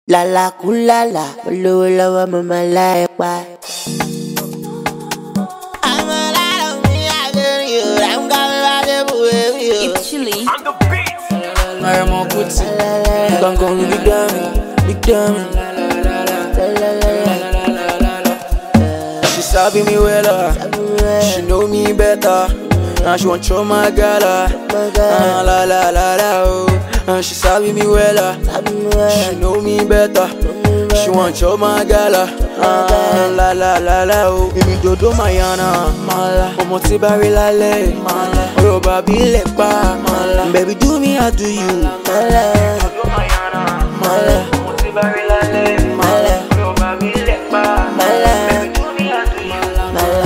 Lala kulala, olówó lọ́wọ́ mo máa lá ẹ pa. It's chilly. Maramo Kuti, Gangan Big Dummy, Big Dummy. She sabi me well, uh, she know me better. Now she want show my girl, uh, uh, la la la la oh. Uh, she sabi me well, uh, she know me better. She want show my girl, uh, uh, la la la la oh. Èmi dodo Mayana, mala. Ọmọ tí bá rí lálẹ́, mala. Ọ̀rọ̀ bàbí lè pa, mala. Baby do me how do you, mala. Dodo Mayana, mala. Ọmọ tí bá rí lálẹ́, mala. Ọ̀rọ̀ bàbí lè pa, mala. Baby do me how do you, Mala.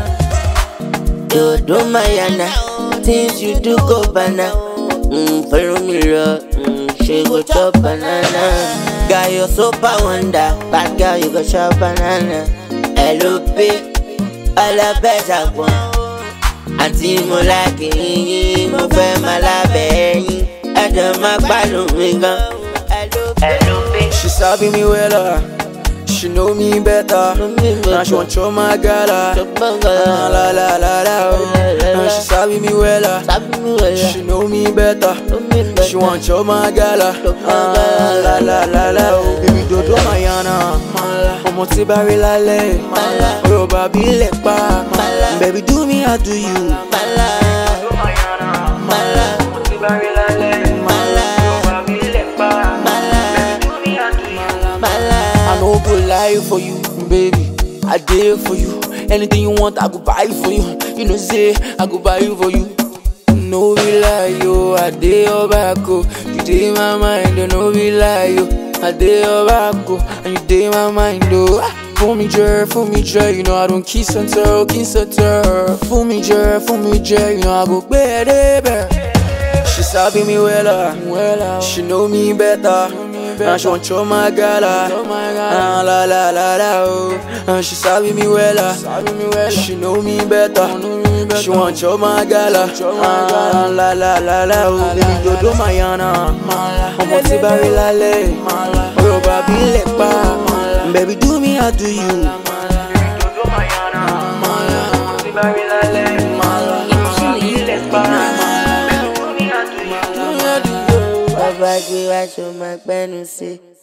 Dodo Mayana, things you do go banana. Mm, follow me, love. Mm, she go chop banana. Got your super wonder, bad girl, you go chop banana. LOP, all the best I want. Àǹtí mo láàkì yín, mo fẹ́ máa lábẹ́ yín. Ẹ̀jọ̀ máa gbádùn mi gan. LOP. She sabi me well, uh, she know me better. Now she want show my girl, uh, uh, la la la la oh. Now she sabi me well, uh, she know me better. She want show my girl, uh, uh, la la la la oh. Baby dodo Mayana, ọmọ tí bá rí lálẹ́, ọ̀rọ̀ bàbí lè pa. Baby do me how do you? Dodo Mayana, ọmọ tí bá rí lálẹ́, ọ̀rọ̀ bàbí lè pa. Baby do me how do you? I no go lie for you, baby. I did for you. Anything you want, I go buy for you. You know, say I go buy you for you. No be lie, yo. I did your back, oh. You did my mind, oh. No be lie, yo. I did your back, oh. And you did my mind, oh. Ah, Fool me, Jer, fool me, Jer. You know I don't kiss and tell, kiss and tell. Fool me, Jer, fool me, Jer. You know I go better, She sabi me well, uh, well uh, she know me better. And she want show my girl, uh, uh, la la la la oh. And she sabi me well, uh, she know me better. She want show my girl, uh, uh, la la la la oh. Baby dodo Mayana, ọmọ tí bá rí lálẹ́, ọ̀rọ̀ bàbí lè pa. Baby do me how do you? Baby dodo Mayana, ọmọ tí bá rí lálẹ́, It's chilly. Bàbá gbé wá ṣo máa gbẹ́nu sí.